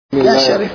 يا شريف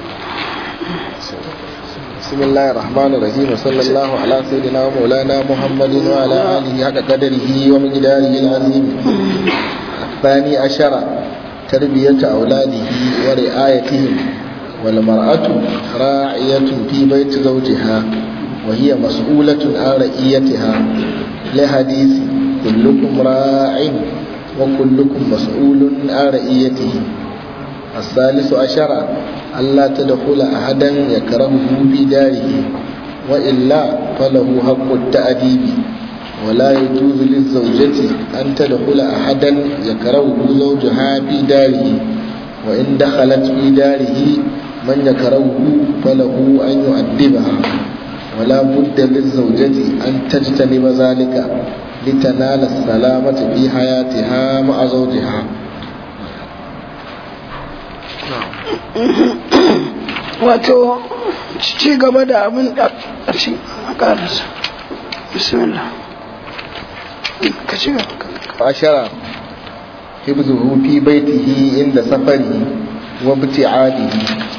بسم الله الرحمن الرحيم وصلى الله على سيدنا ومولانا محمد وعلى آله حق قدره ومقداره العظيم الثاني عشر تربية أولاده ورعايتهم والمرأة راعية في بيت زوجها وهي مسؤولة عن رعيتها لحديث كلكم راع وكلكم مسؤول عن رعيته الثالث عشر ألا تدخل أحدا يكرهه في داره وإلا فله حق التأديب ولا يجوز للزوجة أن تدخل أحدا يكرهه زوجها في داره وإن دخلت في داره من يكرهه فله أن يؤدبها ولا بد للزوجة أن تجتنب ذلك لتنال السلامة في حياتها مع زوجها wato ci gaba da abin da a ci a karasa bismillah ka ci gaba عشرة حفظه في بيته عند سفره وابتعاده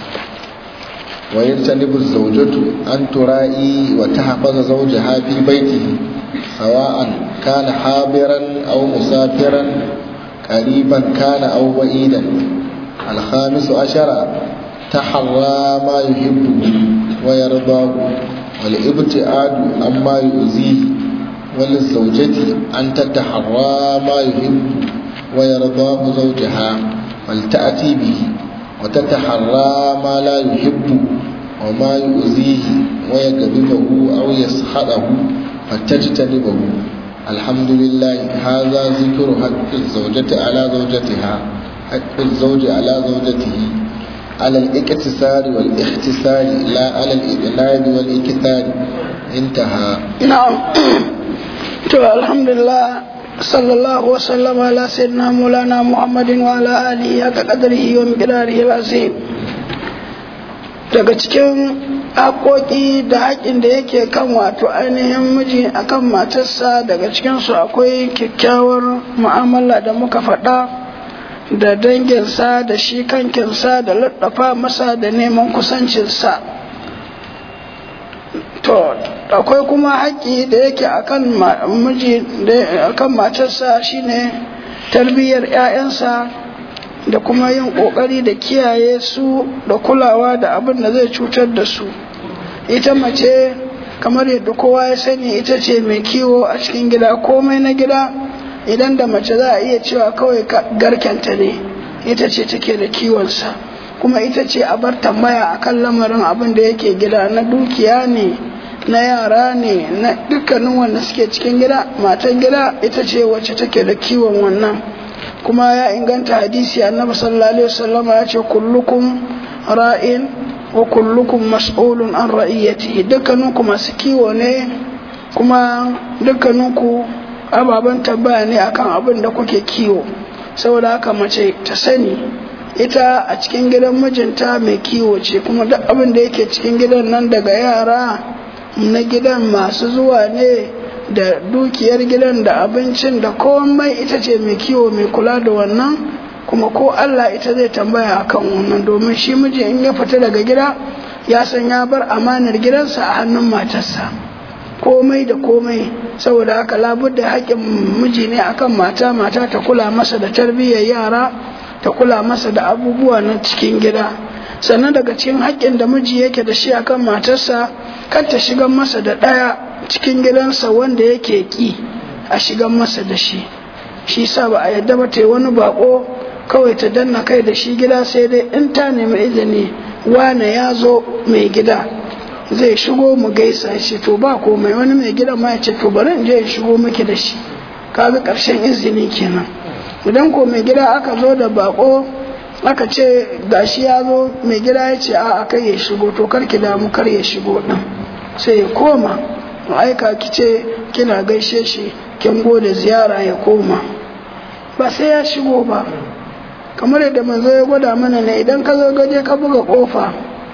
ويجتنب الزوجة أن ترائي وتحفظ زوجها في بيته سواء كان حاضرا أو مسافرا قريبا كان أو بعيدا الخامس عشر تحرى ما يحبه ويرضاه والابتعاد عما يؤذيه وللزوجة أن تتحرى ما يحب ويرضاه زوجها فلتأتي به وتتحرى ما لا يحب وما يؤذيه ويغضبه أو يسخطه فتجتنبه الحمد لله هذا ذكر حق الزوجة على زوجتها حق الزوج على زوجته على الاكتسار والاختصار لا على الإبناد والإكثار انتهى na'am to alhamdulillah sallallahu wasallam ala sayyidina maulana muhammadin wa ala alihi haka qadarihi wa miqdarihi al-azim daga cikin haƙoƙi da haƙin da yake kan wato ainihin miji akan matarsa daga cikinsu akwai kyakkyawar mu'amala da muka faɗa da danginsa da shi kankinsa da laɗafa masa da neman kusancinsa to akwai kuma haƙƙi da yake akan miji akan matarsa shine tarbiyyar 'ya'yansa da kuma yin ƙoƙari da kiyaye su da kulawa da abin da zai cutar da su ita mace kamar yadda kowa ya sani ita ce mai kiwo a cikin gida komai na gida idan da mace za a iya cewa kawai garkenta ne ita ce take da kiwonsa kuma ita ce a bar tambaya akan lamarin abin da yake gida na dukiya ne na yara ne na dukkanin wanda suke cikin gida matan gida ita ce wacce take da kiwon wannan kuma ya inganta hadisi annabi sallallahu alaihi wasallama ya ce kullukum ra'in wa kullukum mas'ulun an ra'iyatihi dukkaninku masu kiwo ne kuma dukkaninku ababen tambaya ne akan abin da kuke kiwo saboda haka mace ta sani ita a cikin gidan mijinta mai kiwo ce kuma duk abin da yake cikin gidan nan daga yara na gidan masu zuwa ne da dukiyar gidan da abincin da komai ita ce mai kiwo mai kula da wannan kuma ko Allah ita zai tambaya akan wannan domin shi miji in ya fita daga gida ya san ya bar amanar gidansa a hannun matarsa komai da komai saboda haka labudda haƙƙin miji ne akan mata mata ta kula masa da tarbiyyar yara ta kula masa da abubuwa na cikin gida sannan daga cikin haƙƙin da miji yake da shi akan matarsa kar ta shigan masa da ɗaya cikin gidansa wanda yake ƙi a shigan masa da shi shi sa ba a yadda ba ta yi wani baƙo kawai ta danna kai da shi gida sai dai in ta nemi izini wane ya zo mai gida zai shigo mu gaisa shi to ba komai wani mai gida ma ya ce to bari in je in shigo miki da shi kaga ƙarshen izini kenan idan ko mai gida aka zo da bako aka ce gashi ya zo mai gida ya ce a kai ya shigo to kar ki damu kar ya shigo din sai ya koma aika ki ce kina gaishe shi kin gode ziyara ya koma ba sai ya shigo ba kamar yadda manzo ya gwada mana ne idan ka zo gaje ka buga kofa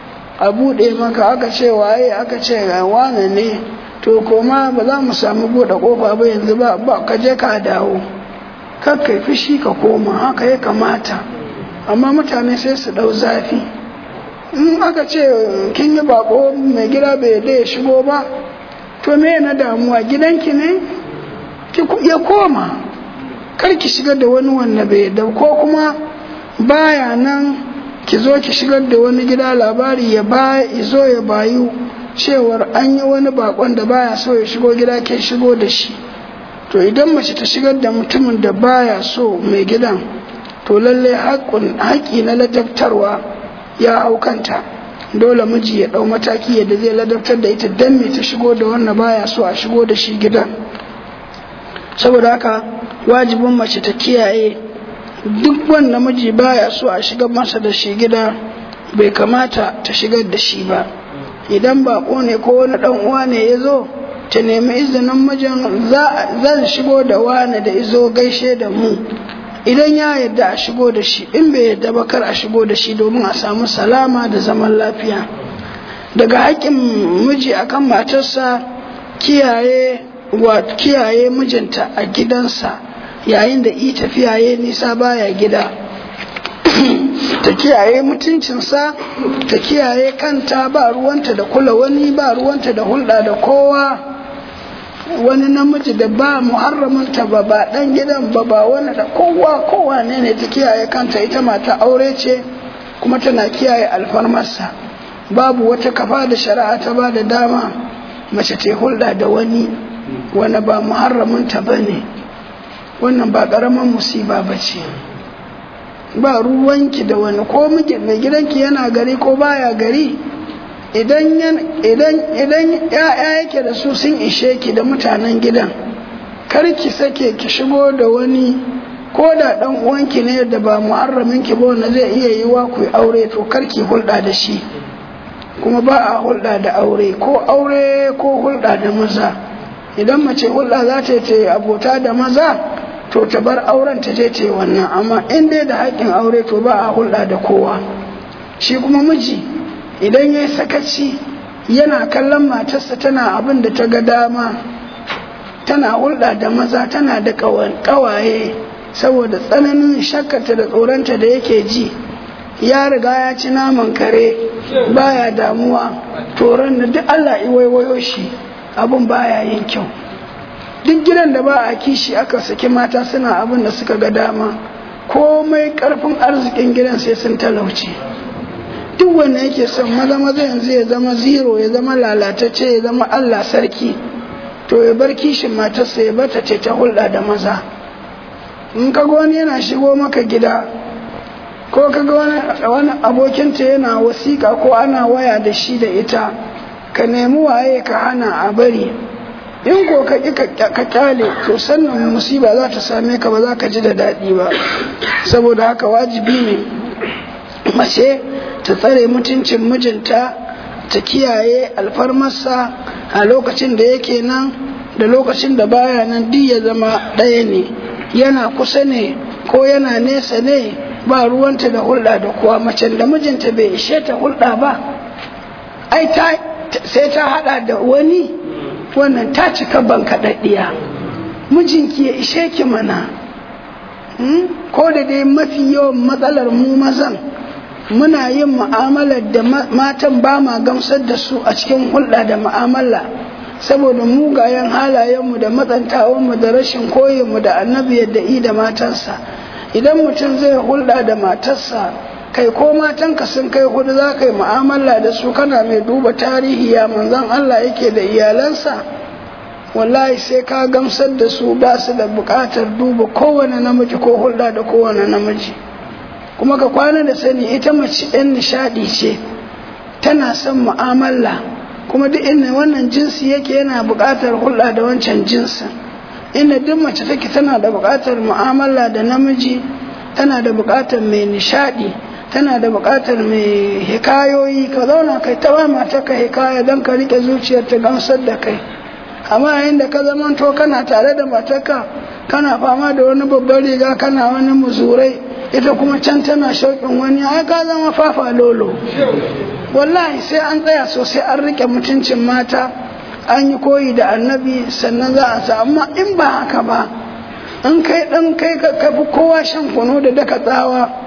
a buɗe maka aka ce waye aka ce wane ne to koma ba za mu samu buɗe kofa ba yanzu ba ka je ka dawo kakkai fushi ka koma haka ya kamata amma mutane sai su ɗau zafi in aka ce kin yi bako mai gida bai da ya shigo ba to me na damuwa gidanki ne ya koma kar ki shigar da wani wanda bai da ko kuma baya nan ki zo ki shigar da wani gida labari ya ba zo ya bayu cewar an yi wani bakon da baya so ya shigo gida ke shigo da shi to idan mace ta shigar da mutumin da baya so mai gidan to lalle haƙƙi na ladabtarwa ya hau kanta dole miji ya ɗau mataki yadda zai ladabtar da ita dan me ta shigo da wanda baya so a shigo da shi gidan saboda haka wajibin mace ta kiyaye duk wanda miji baya so a shigar masa da shi gida bai kamata ta shigar da shi ba idan bako ne ko wani dan uwa ne ya zo ta nemi izinin mijin zan shigo da wani da izo gaishe da mu idan ya yarda a shigo da shi in bai yarda ba kar a shigo da shi domin a samu salama da zaman lafiya daga haƙƙin miji akan matarsa kiyaye wa kiyaye mijinta a gidansa yayin da i tafiya ya nisa baya gida ta kiyaye mutuncinsa ta kiyaye kanta ba ruwanta da kula wani ba ruwanta da hulɗa da kowa wani namiji da ba muharramanta ba ba ɗan gidan ba ba wani da kowa kowa ne ne ta kiyaye kanta ita mata aure ce kuma tana kiyaye alfarmarsa babu wata kafa da shari'a ta ba da dama mace ta hulɗa da wani wani ba muharramanta ba ne wannan ba ƙaramin musiba ba ce ba ruwanki da wani ko mai gidanki yana gari ko baya gari idan idan ya'ya yake da su sun ishe ki da mutanen gidan kar ki sake ki shigo da wani ko da dan uwanki ne da ba muharramin ki ba wanda zai iya yi wa ku aure to kar ki hulɗa da shi kuma ba a hulɗa da aure ko aure ko hulɗa da maza idan mace hulɗa za ta yi abota da maza to ta bar auren ta je ta yi wannan amma in dai da haƙƙin aure to ba a hulɗa da kowa shi kuma miji idan ya yi sakaci yana kallon matarsa tana abin da ta ga dama tana hulɗa da maza tana da ƙawaye saboda tsananin shakkata da tsoronta da yake ji ya riga ya ci naman kare baya damuwa toron da duk Allah iwaiwayo shi abin baya yin kyau duk gidan da ba a kishi aka saki mata suna abin da suka ga dama komai karfin arzikin gidan sai sun talauce duk wanda yake son maza maza yanzu ya zama zero ya zama lalatacce ya zama Allah sarki to ya bar kishin matarsa ya bata ce ta hulɗa da maza in ka wani yana shigo maka gida ko ka ga wani abokinta yana wasiƙa ko ana waya da shi da ita ka nemi waye ka hana a bari in ko ka ƙi ka kyale to sannan musiba za ta same ka ba za ka ji da daɗi ba saboda haka wajibi ne mace ta tsare mutuncin mijinta ta kiyaye alfarmarsa a lokacin da yake nan da lokacin da baya nan duk ya zama ɗaya ne yana kusa ne ko yana nesa ne ba ruwanta da hulɗa da kuwa macen da mijinta bai ishe ta hulɗa ba ai sai ta haɗa da wani wannan ta cika ban kaɗaɗɗiya mijinki ya ishe ki mana ko da dai mafi yawan matsalar mu mazan muna yin mu'amalar da matan ba ma gamsar da su a cikin hulɗa da mu'amala saboda mugayen halayenmu da matsantawanmu da rashin koyinmu da annabi yadda i da matansa idan mutum zai hulɗa da matarsa kai ko matanka sun kai hudu za ka yi mu'amala da su kana mai duba tarihi ya manzan Allah yake da iyalansa wallahi sai ka gamsar da su ba su da buƙatar duba kowane namiji ko hulɗa da kowane namiji kuma ka kwana da sani ita mace ɗan nishaɗi ce tana son mu'amala kuma duk inda wannan jinsi yake yana buƙatar hulɗa da wancan jinsin inda duk mace take tana da buƙatar mu'amala da namiji tana da buƙatar mai nishaɗi tana da buƙatar mai hikayoyi ka zauna kai ta ba mata ka hikaya don ka riƙe zuciyar ta gamsar da kai amma yayin da ka zamanto kana tare da matarka kana fama da wani babban riga kana wani muzurai ita kuma can tana shauƙin wani ai ka zama fafa lolo wallahi sai an tsaya sosai an riƙe mutuncin mata an yi koyi da annabi sannan za a sa amma in ba haka ba in kai ɗan kai ka fi kowa shan kunu da daka tsawa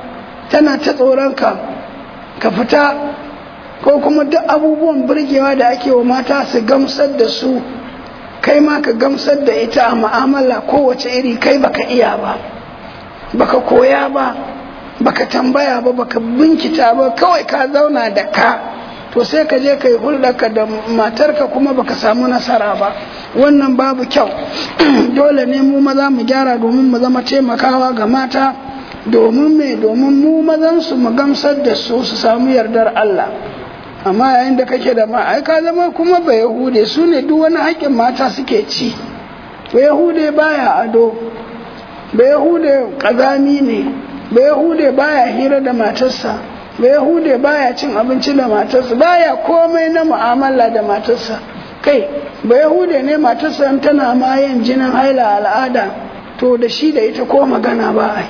tana ta tsoronka ka fita ko kuma duk abubuwan burgewa da ake wa mata su gamsar da su kai ma ka gamsar da ita a mu'amala kowace iri kai baka iya ba baka koya ba baka tambaya ba baka binkita ba kawai ka zauna da ka to sai ka je ka yi hulɗarka da matarka kuma baka samu nasara ba wannan babu kyau dole ne mu maza mu gyara domin mu zama taimakawa ga mata domin me domin mu mazan su mu gamsar da su su samu yardar Allah amma yayin da kake da ma ai ka zama kuma ba yahude su ne duk wani haƙƙin mata suke ci ba yahude baya ado ba yahude ƙazami ne ba yahude baya hira da matarsa ba yahude baya cin abinci da matarsa baya komai na mu'amala da matarsa kai ba yahude ne matarsa tana ma yin jinin haila al'ada to da shi da ita ko magana ba ai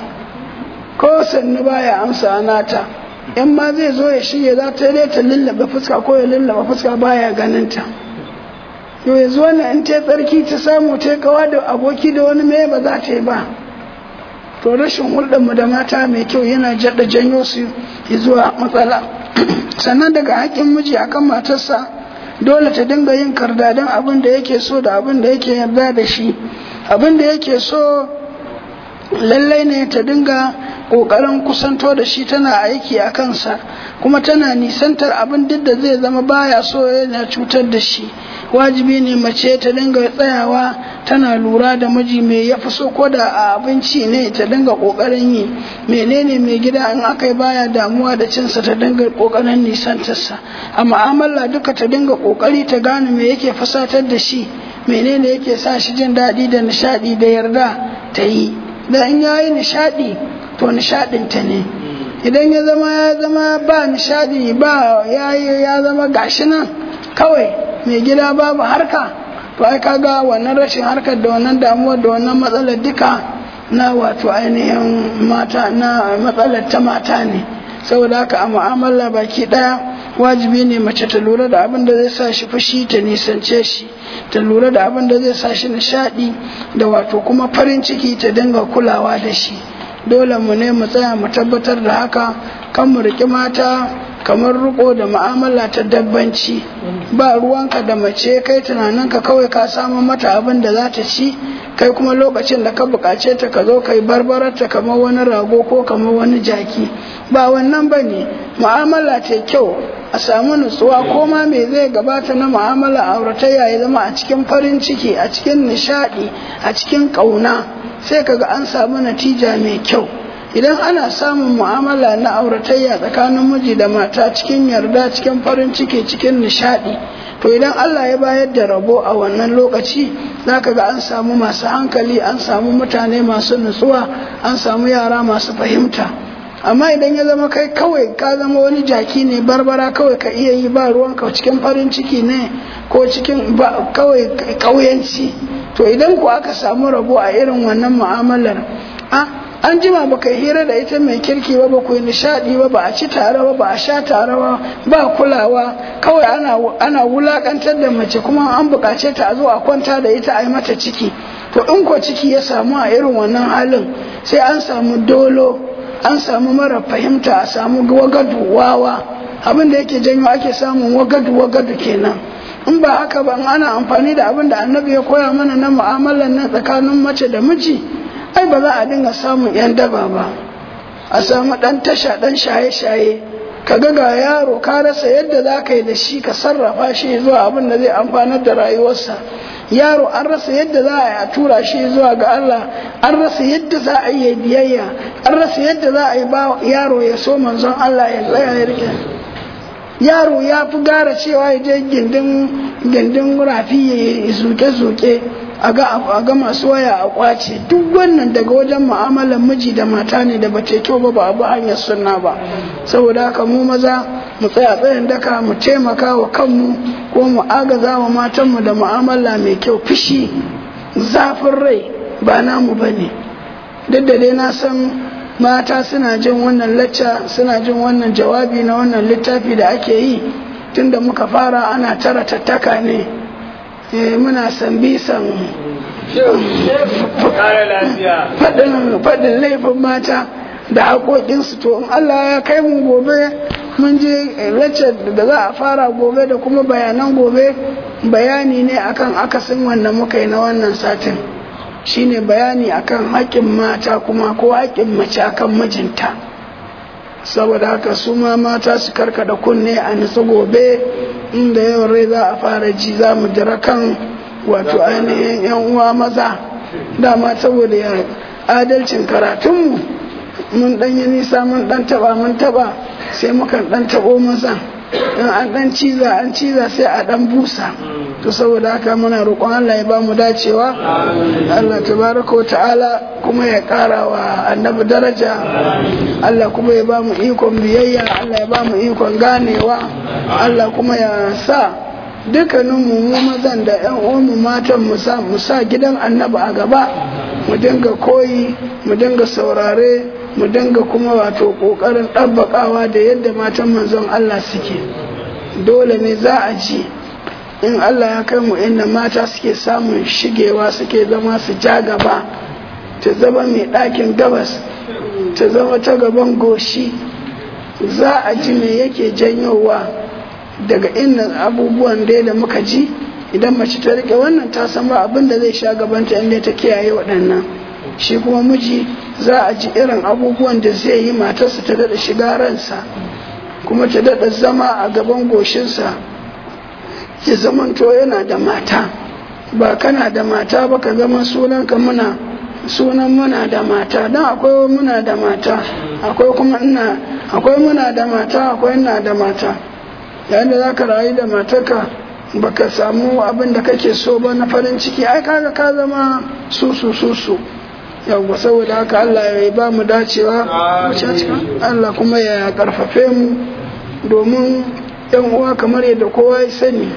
ko sannu baya amsa nata in ma zai zo ya shirya za ta dai ta lullaba fuska ko ya lullaba fuska baya ganin ta to yanzu wannan in ta tsarki ta samu ta kawa da aboki da wani mai ba za ta yi ba to rashin hulɗar mu da mata mai kyau yana jaɗa janyo su zuwa matsala sannan daga haƙƙin miji akan matarsa dole ta dinga yin kardadan abin da yake so da abin da yake yarda da shi abin da yake so lallai ne ta dinga ƙoƙarin kusanto da shi tana aiki a kansa kuma tana nisantar abin duk da zai zama baya so yana cutar da shi wajibi ne mace ta dinga tsayawa tana lura da miji mai ya fi so ko da a abinci ne ta dinga ƙoƙarin yi menene mai gida in aka yi baya damuwa da cinsa ta dinga ƙoƙarin nisantarsa a mu'amala duka ta dinga ƙoƙari ta gane me yake fasatar da shi menene yake sa shi jin daɗi da nishaɗi da yarda ta yi da in yayi nishaɗi to nishaɗinta ne idan ya zama ya zama ba nishaɗi ba ya ya zama gashi nan kawai mai gida babu harka to ai kaga wannan rashin harkar da wannan damuwar da wannan matsalar duka na wato ainihin mata na matsalar ta mata ne saboda haka a mu'amala baki ɗaya wajibi ne mace ta lura da abin da zai sa shi fushi ta nisance shi ta lura da abin da zai sa shi nishaɗi da wato kuma farin ciki ta dinga kulawa da shi dole mu ne mu tsaya mu tabbatar da haka kan mu riƙi mata kamar riko da mu'amala ta dabbanci ba ruwanka da mace kai tunaninka kawai ka samu mata abin da za ta ci kai kuma lokacin da ka buƙace ta ka zo kai barbararta kamar wani rago ko kamar wani jaki ba wannan ba ne mu'amala ta kyau a samu nutsuwa ko ma me zai gabata na mu'amala auratayya ya zama a cikin farin ciki a cikin nishaɗi a cikin ƙauna sai kaga an samu natija mai kyau idan ana samun mu'amala na auratayya tsakanin miji da mata cikin yarda cikin farin ciki cikin nishadi to idan Allah ya bayar da rabo a wannan lokaci zaka ga an samu masu hankali an samu mutane masu nutsuwa an samu yara masu fahimta amma idan ya zama kai kawai ka zama wani jaki ne barbara kawai ka iya yi ba ruwanka cikin farin ciki ne ko cikin kawai kauyanci to idan ku aka samu rabo a irin wannan mu'amalar a an jima ba kai hira da ita mai kirki ba ba ku yi nishadi ba ba a ci tare ba ba a sha tare ba ba kulawa kawai ana ana wulakantar da mace kuma an bukace ta a zo a kwanta da ita a yi mata ciki to in ko ciki ya samu a irin wannan halin sai an samu dolo an samu mara fahimta a samu wagadu wawa abin da yake janyo ake samun wagadu wagadu kenan in ba haka ba ana amfani da abin da annabi ya koya mana na mu'amalar nan tsakanin mace da miji ai ba za a dinga samun yan daba ba a samu dan tasha dan shaye-shaye ka ga ga yaro ka rasa yadda za ka yi da shi ka sarrafa shi zuwa abin da zai amfanar da rayuwarsa yaro an rasa yadda za a yi a tura shi zuwa ga Allah an rasa yadda za a yi biyayya an rasa yadda za a yi ba yaro ya so manzon Allah ya tsaya ya rike yaro ya fi gara cewa ya je gindin gindin rafi ya zuke-zuke a ga masu waya a kwace duk wannan daga wajen mu'amalar miji da mata ne da bata kyau ba ba abu hanyar sunna ba saboda haka mu maza mu tsaya tsayin daka mu taimaka wa kanmu ko mu agaza wa matanmu da mu'amala mai kyau fushi zafin rai ba namu ba ne duk da dai na san mata suna jin wannan lacca suna jin wannan jawabi na wannan littafi da ake yi tunda muka fara ana tara tattaka ne muna san bisan faɗin laifin mata da haƙoƙinsu to in Allah ya kai mu gobe mun je lecture da za a fara gobe da kuma bayanan gobe bayani ne akan akasin wanda muka yi na wannan satin shine bayani akan haƙƙin mata kuma ko haƙƙin mace akan mijinta saboda haka su ma mata su karkada kunne a nutsu gobe inda yawan rai za a fara ji za mu jira kan wato ainihin yan uwa maza dama saboda ya adalcin karatunmu mun dan yi nisa mun dan taba mun taba sai mukan dan tabo maza in an dan ciza an ciza sai a dan busa to saboda haka muna roƙon Allah ya ba mu dacewa Allah tabaraka wa ta'ala kuma ya ƙara wa annabi daraja Allah kuma ya ba mu ikon biyayya Allah ya ba mu ikon ganewa Allah kuma ya sa dukkanin mu mazan da yan uwanmu matan mu sa mu sa gidan annabi a gaba mu dinga koyi mu dinga saurare mu dinga kuma wato kokarin ɗabbakawa da yadda matan manzon Allah suke dole ne za a ji in Allah ya kai mu inda mata suke samun shigewa suke zama su ja gaba ta zama mai ɗakin gabas ta zama ta gaban goshi za a ji me yake janyowa daga inda abubuwan da da muka ji idan mace ta rike wannan ta san ba abin da zai sha gabanta inda ta kiyaye waɗannan shi kuma miji za a ji irin abubuwan da zai yi matarsa ta daɗa shiga ransa kuma ta daɗa zama a gaban goshinsa ya zamanto yana da mata ba kana da mata ba ka zama sunanka muna sunan muna da mata don akwai muna da mata akwai kuma ina akwai muna da mata akwai ina da mata yayin da za ka rayu da matarka baka samu abin da kake so ba na farin ciki ai kaga ka zama susu susu yawwa saboda haka Allah ya ba mu dacewa Allah kuma ya karfafe mu domin yan uwa kamar yadda kowa ya sani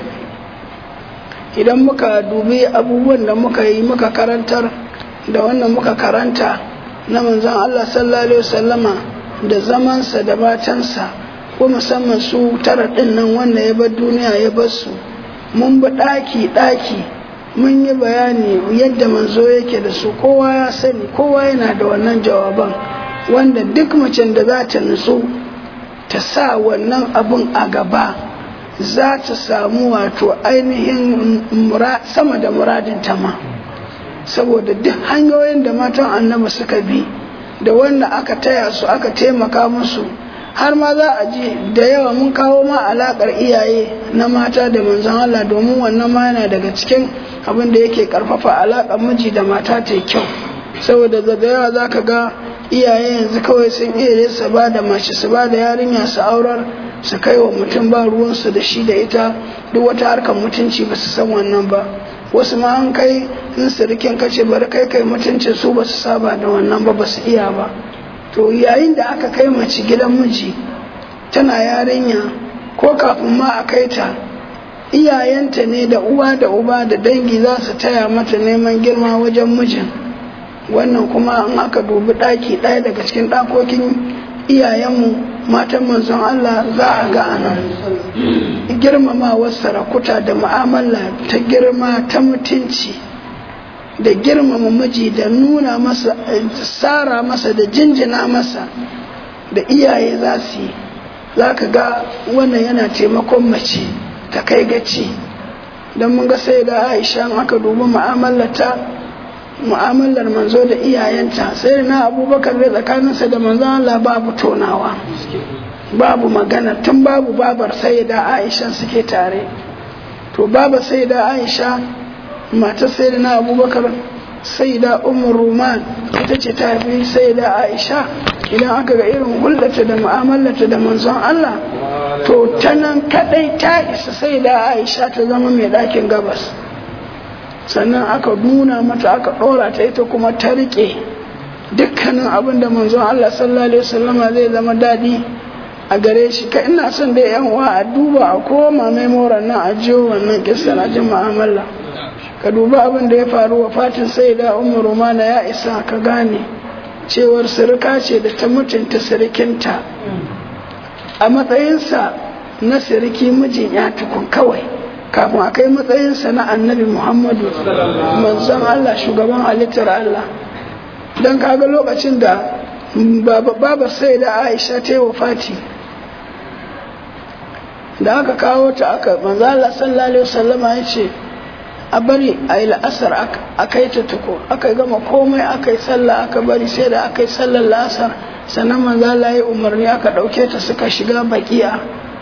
idan muka dubi abubuwan da muka yi muka karantar da wannan muka karanta na manzon Allah sallallahu alaihi wasallama da zamansa da matansa ko musamman su tara ɗin nan wanda ya bar duniya ya bar su mun bi ɗaki ɗaki mun yi bayani yadda manzo yake da su kowa ya sani kowa yana da wannan jawaban wanda duk macen da za ta nutsu ta sa wannan abun a gaba za ta samu wato ainihin sama da muradin ta ma saboda duk hanyoyin da matan annabi suka bi da wanda aka taya su aka taimaka musu har ma za a ji da yawa mun kawo ma alakar iyaye na mata da manzon Allah domin wannan ma yana daga cikin abin da yake karfafa alakar miji da mata ta kyau saboda da yawa za ka ga iyaye yanzu kawai sun iya su ba da mace su ba da yarinya su aurar su kai wa mutum ba ruwansu da shi da ita duk wata harkar mutunci ba su san wannan ba wasu ma an kai in sirikin kace bari kai kai mutuncin su ba su saba da wannan ba ba su iya ba to yayin da aka kai mace gidan miji tana yarinya ko kafin ma a kai ta iyayenta ne da uwa da uba da dangi za su taya mata neman girma wajen mijin wannan kuma in aka dubi ɗaki ɗaya daga cikin ɗakokin iyayenmu matan manzon Allah za a ga anan girmamawar sarakuta da mu'amala ta girma ta mutunci da girmama miji da nuna masa tsara masa da jinjina masa da iyaye za su yi za ka ga wannan yana taimakon mace ta kai gaci don mun ga sai da aisha aka dubi mu'amalarta mu'amalar manzo da iyayenta sai na abubakar da tsakaninsa da manzo Allah babu tonawa babu magana tun babu babar sai da aisha suke tare to baba sai da aisha mata sai da na abubakar sai da umar ruman ita ce ta fi sai da aisha idan aka ga irin hulɗata da mu'amalarta da manzon Allah to ta nan kaɗai ta isa sai da aisha ta zama mai ɗakin gabas sannan aka nuna mata aka ɗora ta ita kuma ta riƙe dukkanin abin da manzon Allah sallallahu alaihi wasallama zai zama daɗi a gare shi ka ina son da yan uwa a duba a koma memoran nan a jiyo wannan kissa na jin mu'amala ka duba abin da ya faru wa fatin sai da umar romana ya isa ka gane cewar sirika ce da ta mutunta sirikinta a matsayinsa na siriki mijin ya tukun kawai kafin a kai matsayinsa na annabi muhammadu manzon allah shugaban halittar allah don kaga lokacin da baba sai da aisha ta yi wafati da aka kawo ta aka manzala sallallahu alaihi wasallama ya ce a bari a yi la'asar aka yi ta tuko aka gama komai aka yi sallah aka bari sai da aka yi sallar la'asar sannan manzala ya umarni aka ɗauke ta suka shiga bakiya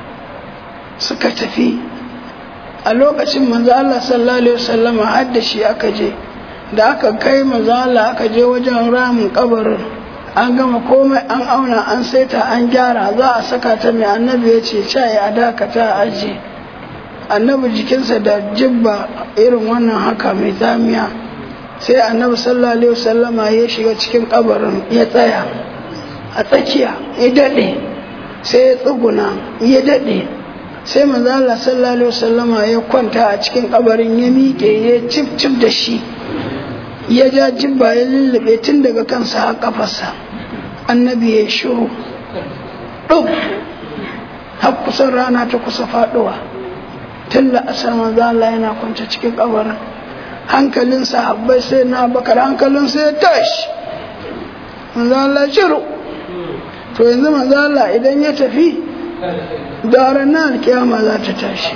suka tafi a lokacin manzala sallallahu alaihi wasallama har da shi aka je da aka kai manzala aka je wajen ramin kabarin an gama komai an auna an saita an gyara za a saka ta mai annabi ya ce cayi a dakata a aji annabi jikinsa da jibba irin wannan haka mai zamiya sai annabi sallallahu alaihi wasallama ya shiga cikin kabarin ya tsaya a tsakiya ya daɗe sai ya tsuguna ya daɗe sai manzo Allah sallallahu alaihi wasallama ya kwanta a cikin kabarin ya miƙe ya cif cif da shi ya ja jibba ya lullube tun daga kansa har kafarsa annabi ya shiru ɗuk har kusan rana ta kusa faɗuwa tun da asar manzo Allah yana kwance cikin kabarin hankalin sahabbai sai na bakar hankalin sai ya tashi manzo Allah shiru to yanzu manzo Allah idan ya tafi da ranar kiyama za ta tashi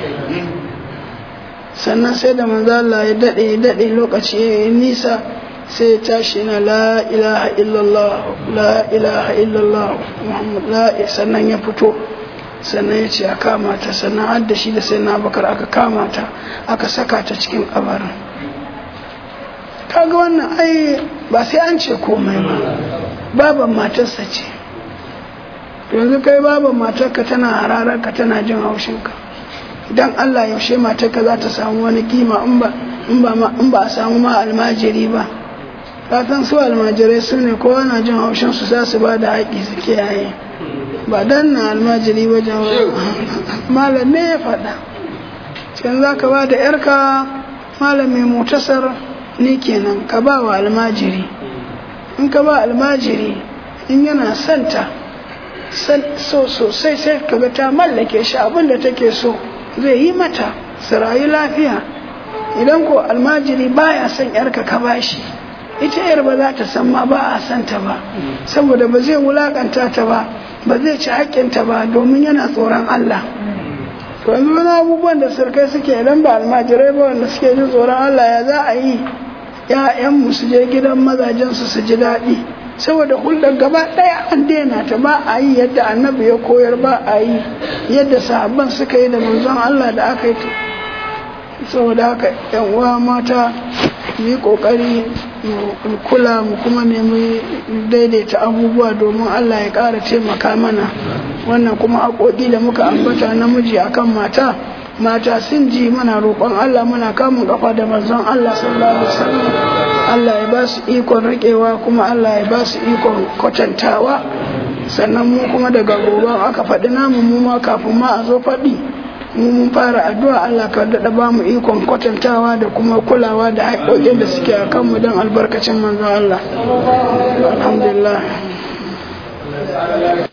sannan sai da manzo Allah ya dade ya dade lokaci ya nisa sai ya tashi na la ilaha illallah la ilaha illallah muhammad la sannan ya fito sannan ya ce a kama ta sannan har da shi da sai na bakar aka kama ta aka saka ta cikin kabarin kaga wannan ai ba sai an ce komai ba baban matarsa ce yanzu kai baban matarka tana hararka tana jin haushinka dan Allah yaushe matarka za ta samu wani kima in ba a samu ma almajiri ba fatan su almajirai su ne kowa na jin haushin su za su ba da haƙi su kiyaye ba dan na almajiri ba malam ne ya faɗa cikin za ka ba da yarka malam mai mutasar ni kenan ka ba wa almajiri in ka ba almajiri in yana santa so sosai sai kaga ta mallake shi abin da take so zai yi mata su rayu lafiya idan ko almajiri baya son yarka ka bashi ita yar ba za ta san ma ba a santa ba saboda ba zai wulakanta ta ba ba zai ci haƙƙinta ba domin yana tsoron Allah to yanzu wani abubuwan da surkai suke idan ba almajirai ba wanda suke jin tsoron Allah ya za a yi ‘ya'yanmu su je gidan mazajensu su ji daɗi saboda hulɗar gaba ɗaya an daina ta ba a yi yadda annabi ya koyar ba a yi yadda sahabban suka yi da manzon Allah da aka yi saboda haka ‘yan uwa mata mu yi ƙoƙari mu kula mu kuma nemi daidaita abubuwa domin Allah ya ƙara taimaka mana wannan kuma haƙoƙi da muka ambata namiji akan mata mata sun ji mana roƙon Allah muna kamun kafa da manzon Allah sallallahu alaihi wasallam Allah ya ba su ikon riƙewa kuma Allah ya ba su ikon kwatantawa sannan mu kuma daga gobe aka faɗi namu mu ma kafin ma a zo faɗi mu mun fara addu'a Allah ka daɗa ba mu ikon kwatantawa da kuma kulawa da haƙoƙin da suke a kanmu don albarkacin manzon Allah alhamdulillah